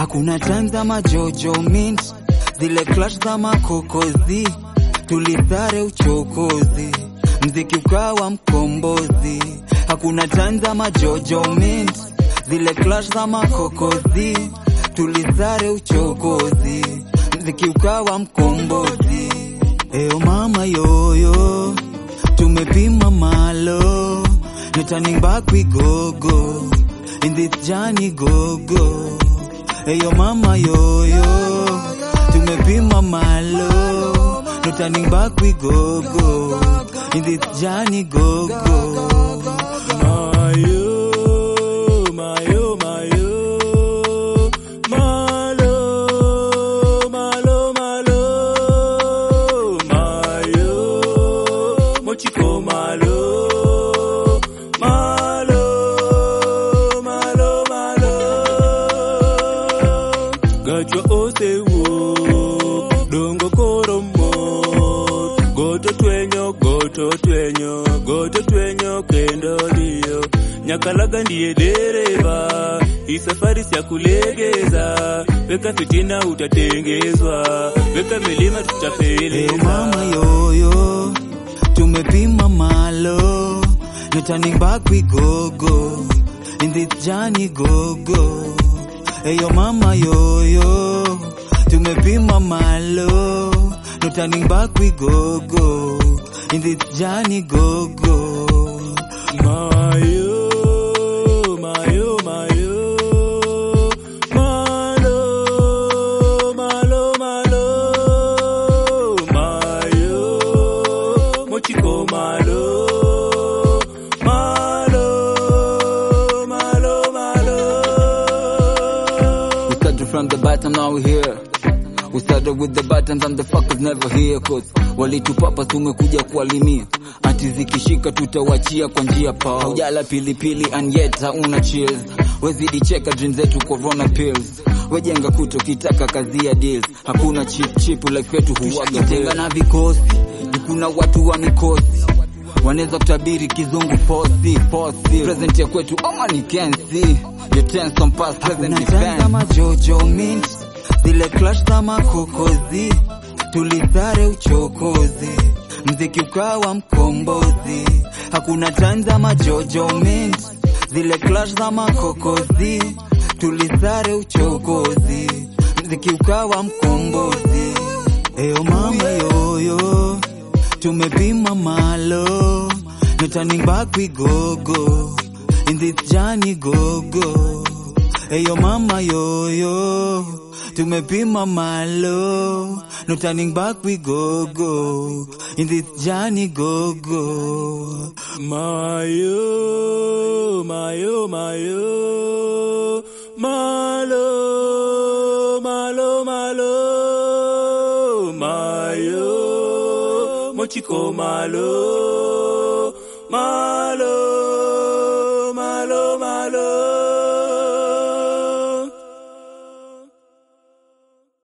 hakuna time za majojo mint zile clash za makokozi tulisare uchokozi mziki ukawa mkombozi hakuna time za majojo mint zile clash za makokozi tulisare uchokozi mziki ukawa mkombozi Eyo mama yoyo tumepima malo no turning back we go go in this journey go go Eyo mama yoyo tumepima malo no turning back we go go in this journey go go Mayo, mayo, mayo, malo, malo, malo, mayo, mochiko malo, malo, malo, malo, gachwa osewuok, dongo koro mor, goto twenyo, goto twenyo, goto twenyo kendo dio, nyakalaga ndiye dereva, hii safari si ya kulegeza, weka fitina utatengezwa, weka milima Eyo tutapeleza. mama yoyo tumepima malo no turning back we go go in this journey go go Eyo mama yoyo tumepima malo no turning back we go go in this journey go go Mayo, mayo, mayo, malo, malo, malo, mayo, mochiko malo, malo, malo, malo. We started from the bottom, now we here. We started with the buttons and the fuckers never here cause walitupapa tumekuja kualimia ati zikishika tutawachia kwa njia pa ujala pilipili and yet hauna chills wezidi cheka dream zetu corona pills wejenga kuto kitaka kazi ya deals hakuna chip chip life yetu huwaga tenga na vikosi kuna watu wa mikosi wanaweza kutabiri kizungu posi posi present ya kwetu ama ni kensi your tense on past present defense majojo mint zile clash za makokozi tulisare uchokozi mziki ukawa mkombozi hakuna time za majojo mint zile clash za makokozi tulisare uchokozi mziki ukawa mkombozi eyo mama yoyo tumepima malo no turning back we go go in this journey go go Eyo mama yoyo tumepima malo no turning back we go go in this journey go go Mayo, mayo, mayo, malo, malo, malo, mayo, mochiko malo, malo.